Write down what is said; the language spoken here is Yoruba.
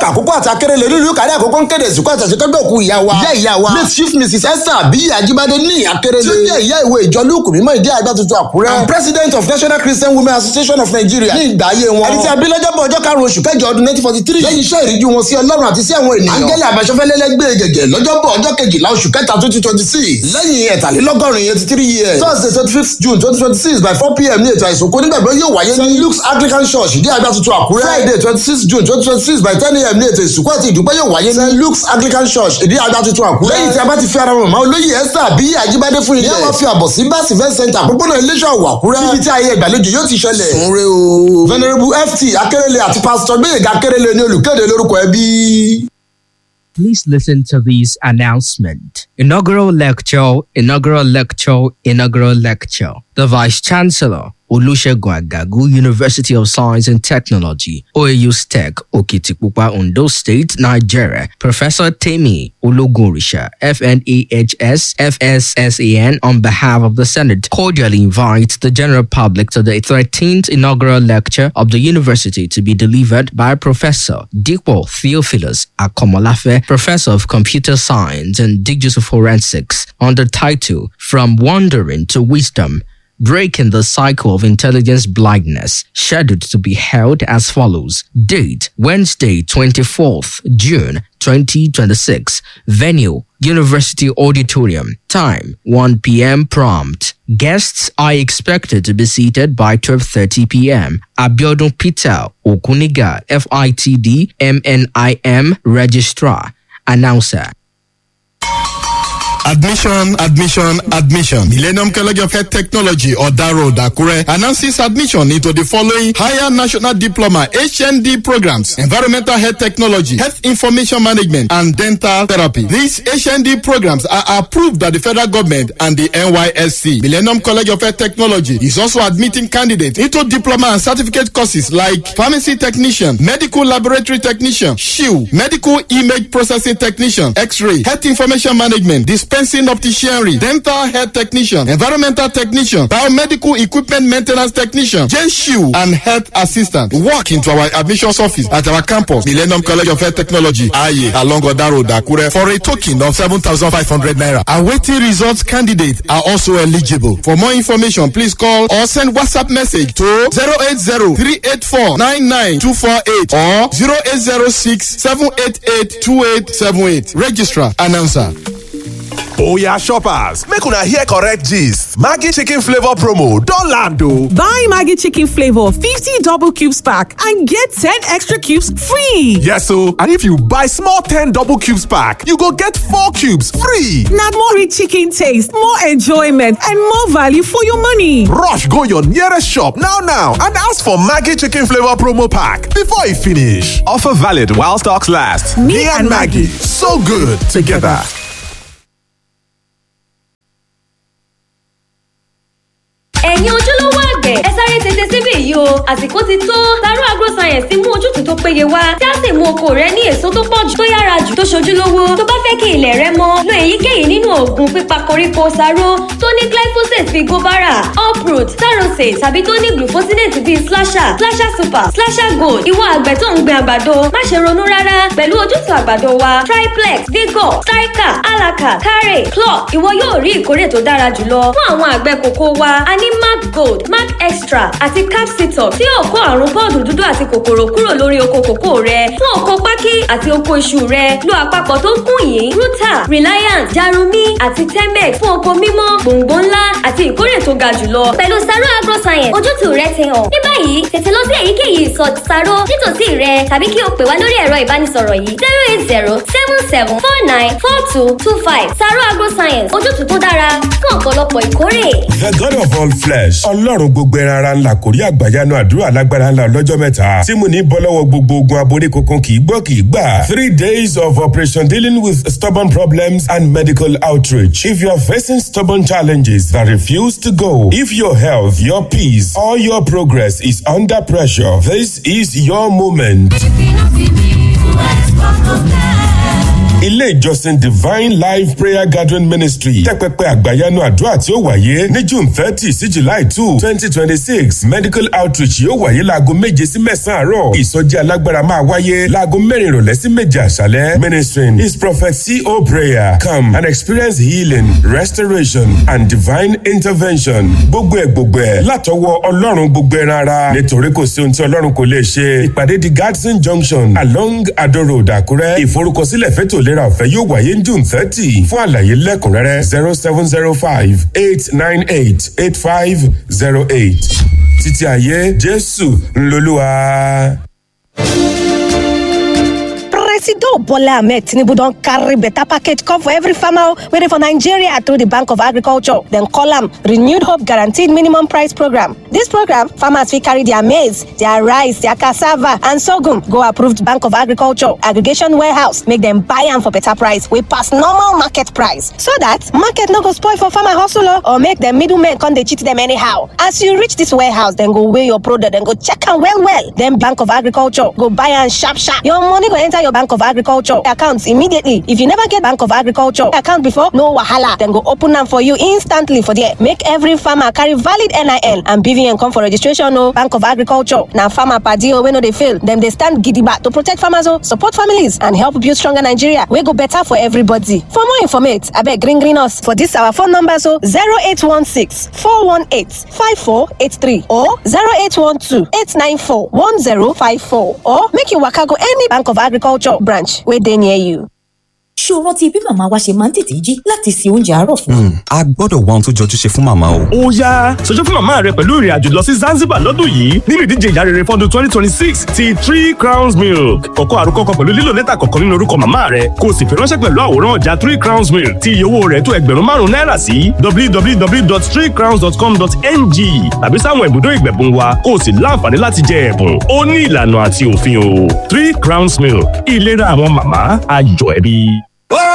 àkókò àti akérèlé nílùú kárí àkókò ń kéde ìsìnkú àtàṣekẹ́gbẹ́ òkú ìyá wa ìyá ìyá wa late chief mrs esther abiyi ajibade ní akérèlé tí ó jẹ́ ìyá ìwé ìjọ lóòkù mímọ́ ìdí àgbà tuntun àkúrẹ́ and president of national christian women association of nigeria ní ìgbà ayé wọn ẹni tí a bí lọ́jọ́bọ̀ ọjọ́ karùn-ún oṣù kẹjọ ọdún nineteen forty three lẹ́yìn iṣẹ́ ìríjú wọn sí ọlọ́run àti sí àwọn ènìyàn angele àbáṣọfẹ́lẹ́lẹ́gbẹ́ gẹ̀gẹ̀ lọ́jọ́bọ̀ ọjọ́ kejìlá oṣù kẹta twenty twenty six lẹ́yìn ẹ̀tàlélọ́gọ́rin eighty three years thursday twenty fifth june twenty twenty six by four pm ní ètò àìsùnkú nígbàgbọ́ yóò wáyé ní luke's anglican church ìdí àgbà tuntun àkúrẹ́ friday twenty six june twenty twenty six by ten am ní ètò ìsìnkú àti ìdúpẹ́ yóò wáyé ní luke's anglican church ìdí àgbà tuntun àkúrẹ́ lẹ́yìn tí a bá ti fi ara wọn mọ́ olóyè esther àbí àjíbádé fún ilé wọn fi àbọ̀ sí bá event center àpòpọ̀nà iléeṣẹ́ ọ̀wọ̀ àkúrẹ́ níbi tí ayé ìgbàlejò yóò ti ṣẹlẹ̀ sunre o venerable ft akérèlé àti pastor gbẹ̀yẹ̀gà akérèlé ní olùkéde lórúkọ ẹbí. Please listen to this announcement. Inaugural lecture, inaugural lecture, inaugural lecture. The Vice Chancellor, Olusegun Agagu, University of Science and Technology, OAU STEC, Okitipupa, Ondo State, Nigeria. Professor Temi Ologunrisha, FNAHS, FSSAN, on behalf of the Senate, cordially invites the general public to the 13th inaugural lecture of the university to be delivered by Professor Dikwo Theophilus Akomolafe, Professor of Computer Science and Digital Forensics, on the title From Wandering to Wisdom breaking the cycle of intelligence blindness, scheduled to be held as follows. Date Wednesday, 24th June 2026. Venue University Auditorium. Time 1 p.m. prompt. Guests are expected to be seated by 12:30 p.m. Abiodun Peter Okuniga, FITD MNIM Registrar. Announcer. Admission, admission, admission. Millennium College of Health Technology, Oda Road, Akure, announces admission into the following higher national diploma HND programs: Environmental Health Technology, Health Information Management, and Dental Therapy. These HND programs are approved by the federal government and the NYSC. Millennium College of Health Technology is also admitting candidates into diploma and certificate courses like Pharmacy Technician, Medical Laboratory Technician, SHIU, Medical Image Processing Technician, X-Ray, Health Information Management, dispensing opticianry, dental health technician, environmental technician, biomedical equipment maintenance technician, JSHU, and health assistant. Walk into our admissions office at our campus, Millennium College of Health Technology, Aye, along Oda Road, Akure, for a token of 7,500 naira. Awaiting results candidates are also eligible. For more information, please call or send WhatsApp message to 080-384-99248 or 0806-788-2878. Registrar, announcer. oya shoppers make una hear correct gist maggi chicken flavour promo don land o. Buy Maggie Chicken Flavor 50 double cubes pack and get 10 extra cubes free. yes o and if you buy small ten double cubes pack you go get four cubes free. Now more rich chicken taste, more enjoyment, and more value for your money. rush go your nearest shop now now and ask for maggi chicken flavour promo pack before e finish. offer valid while stocks last. me, and maggi so good together. ẹ̀yin ojúlówó àgbẹ̀ ẹ sáré tètè síbí yìí o àsìkò ti tó Taro agroscience mú ojútùú tó péye wá tí a sì mú oko rẹ ní èso tó pọ̀ jù tó yára jù tó ṣojúlówó tó bá fẹ́ kí ilẹ̀ rẹ mọ́ lo èyíkéyìí nínú oògùn pípa koríko sáró tó ní glyphosate bíi gobara uproot tarosate tàbí tó ní glufosinate bíi slasher slasher super slasher gold ìwọ àgbẹ̀ tó ń gbin àgbàdo má ṣe ronú rárá pẹ̀lú ojútùú àgbàdo wa triplex vigor striker alaka kare clock ìwọ yóò rí ìkórè tó dára jùlọ fún àwọn àgbẹ̀ kòkó wa a ní mark gold mark extra àti capsitor tí yóò kó àrùn bọ́ọ̀dù dúdú àti kòkòrò kúrò lórí oko kòkó rẹ fún oko pákí àti oko iṣu rẹ lo àpapọ̀ tó kún yìí ruta reliance jarumi àti temex fún oko mímọ́ gbòǹgbò ńlá àti ìkórè tó ga jùlọ. pẹ̀lú saro agroscience ojútùú rẹ ti hàn ní báyìí tètè lọ sí èyíkéyìí ìsọ̀ saro nítòsí rẹ tàbí kí o pè wá lórí ẹ̀rọ ìbánisọ̀rọ̀ yìí zero eight zero seven seven four nine four two two five saro agroscience ojútùú tó dára fún ọ̀pọ̀lọpọ̀ ìkórè. The God of all flesh. Ọlọ́run gbogbo ẹran ara ńlá kò rí àgbàyanu àdúrà lágbára ńlá ọlọ́jọ́ mẹ́ta. Tí mo ní bọ́ lọ́wọ́ gbogbo ogun aborí kankan kì í gbọ́ kì í gbà. Three days of operation dealing with stubborn problems and medical outreach. If you are facing stubborn challenges that refuse to go, if your health, your peace, or your progress is under pressure, this is your moment. ilé ìjọsìn divine life prayer gathering ministry tẹ́pẹ́pẹ́ àgbàyanu àdúrà tí ó wáyé ní june thirty sí july two twenty twenty six medical outreach yóò wáyé láago méje sí mẹ́sàn-án àárọ̀ ìsọjí alágbára máa wáyé láago mẹ́rin ìrọ̀lẹ́ sí méje àṣálẹ́ ministering is prophet co prayer come and experience healing restoration and divine intervention gbogbo ẹ̀ gbogbo ẹ̀ látọwọ́ ọlọ́run gbogbo ẹran ara nítorí kò sí ohun tí ọlọ́run kò lè ṣe ìpàdé di gadsden junction along ado road àkúrẹ́ ìforúkọsílẹ̀ fẹ́tò ìlera ọ̀fẹ́ yóò wáyé ní june thirty fún àlàyé lẹ́kùnrẹ́rẹ́ zero seven zero five eight nine eight eight five zero eight títí ayé jésù ńlọlúwa. presido bola ahmed tinubu don carry better package come for every farmer wey dey for nigeria through the bank of agriculture dem call am renewed hope guaranteed minimum price program dis program farmers fit carry their maize their rice their cassava and sorghum go approved bank of agriculture aggregation warehouse make dem buy am for better price wey pass normal market price so that market no go spoil for farmer hustle o or make dem middlemen come dey cheat dem anyhow as you reach dis warehouse dem go weigh your product dem go check am well well then bank of agriculture go buy am sharp sharp your money go enter your bank of agriculture account immediately if you never get bank of agriculture account before no wahala dem go open am for you instantly for there make every farmer carry valid nin and bvn come for registration o bank of agriculture na farmer padi o wey no dey fail dem dey stand gidigba to protect farmers o support families and help build stronger nigeria wey go better for everybody for more informate abeg green green us for dis our phone numbers o zero eight one six four one eight five four eight three or zero eight one two eight nine four one zero five four or make you waka go any bank of agriculture branch wey dey near you. ṣó rántí bí màmá wa ṣe máa ń tètè jí láti se oúnjẹ àárọ̀ fún wa. a gbọ́dọ̀ wá ohun tó jọjú ṣe fún màmá o. ó yá ṣojú fún màmá rẹ pẹ̀lú ìrìn àjò lọ sí Zanzibar lọ́dún yìí nínú ìdíje ìyá rere fọ́dún twenty twenty six ti three crowns milk kọ̀kọ́ àròkọ kan pẹ̀lú lílo lẹ́tà kọ̀ọ̀kan nínú orúkọ màmá rẹ kó o sì fi ránṣẹ́ pẹ̀lú àwòrán ọjà three crowns milk tí iye owó rẹ̀ tó ẹgbẹ̀rún márùn-ún náírà sí www.threecrowns.com.ng tàbí sáwọn ibùdó ìgbẹ̀bùn wa kó o sì láǹfààní láti jẹ ẹ̀bùn ó ní ìlànà àti òfin o three crowns milk ìlera àwọn màmá ayọ̀ ẹbí.